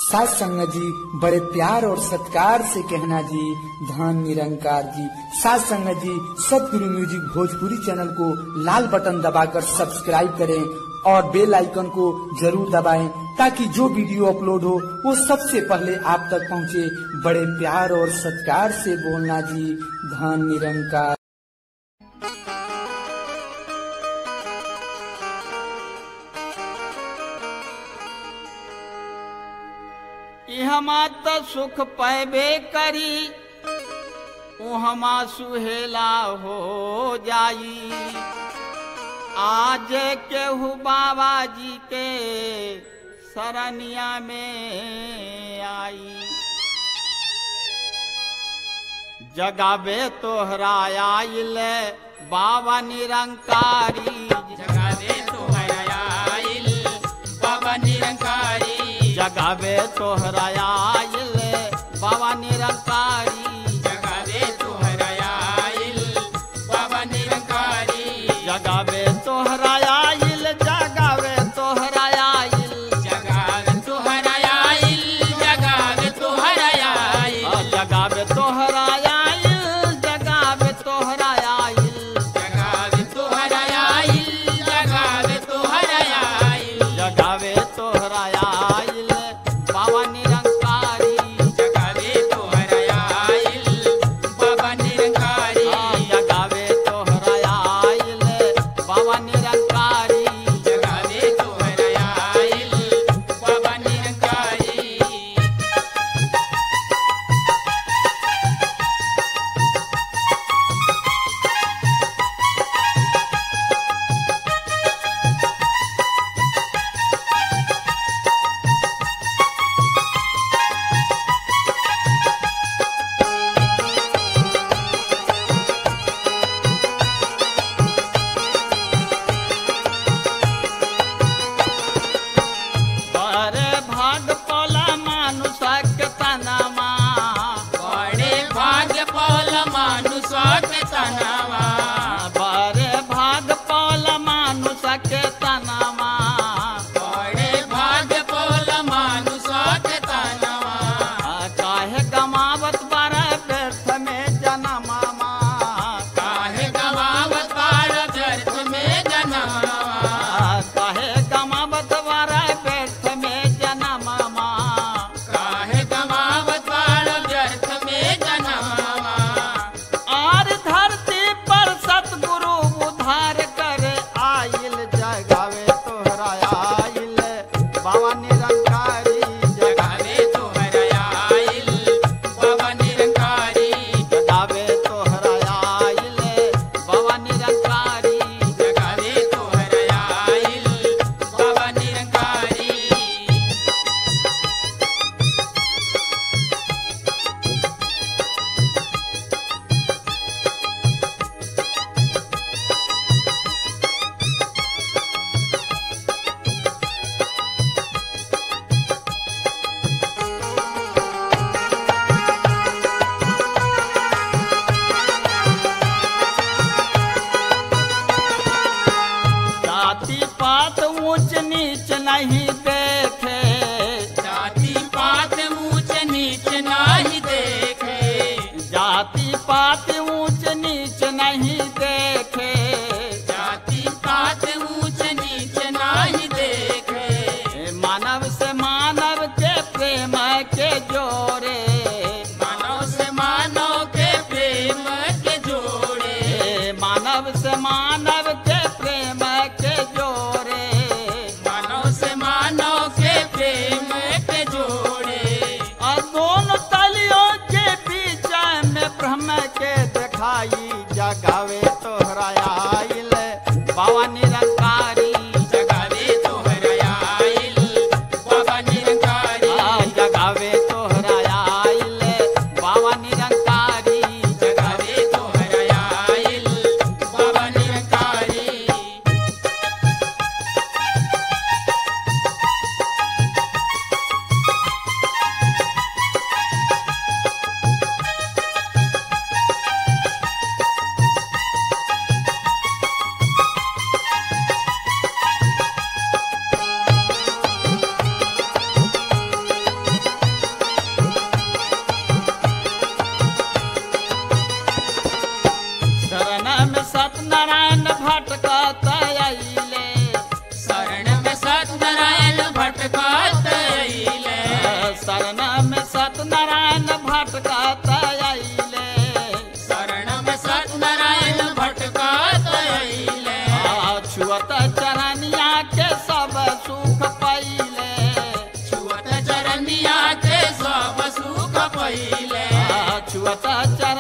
सास संगत जी बड़े प्यार और सत्कार से कहना जी धान निरंकार जी सास संगत जी सतगुरु म्यूजिक भोजपुरी चैनल को लाल बटन दबाकर सब्सक्राइब करें और बेल आइकन को जरूर दबाएं ताकि जो वीडियो अपलोड हो वो सबसे पहले आप तक पहुंचे बड़े प्यार और सत्कार से बोलना जी धान निरंकार इहमा त सुख पैबे करी उहमा सुहेला हो जाई आज केहू बाबा जी के सरनिया में आई जगावे तोहरा आइल बाबा निरंकारी जगावे तोहरा आइल बाबा निरंकारी जगावे तोहरा आइल बाबा निरंकारी जगावे तोहरा आइल बाबा निरंकारी जगावे तोहरा आइल जगावे तोहरा आइल जगावे तोहरा आइल जगावे तोहरा आइल आ, जगावे तोहरा आइल जगावे तोहरा आइल जगावे तोहरा आइल जगावे तोहरा आइल जगावे तोहरा आइल बाबा निरंकारी तैले शरण में सत्यनारायण भटकत आइले शरण में सत्यनारायण भटका तैले छुअत चरनिया के सब सुख पहिले छुअत चरनिया के सब सुख पहिले छुअत चर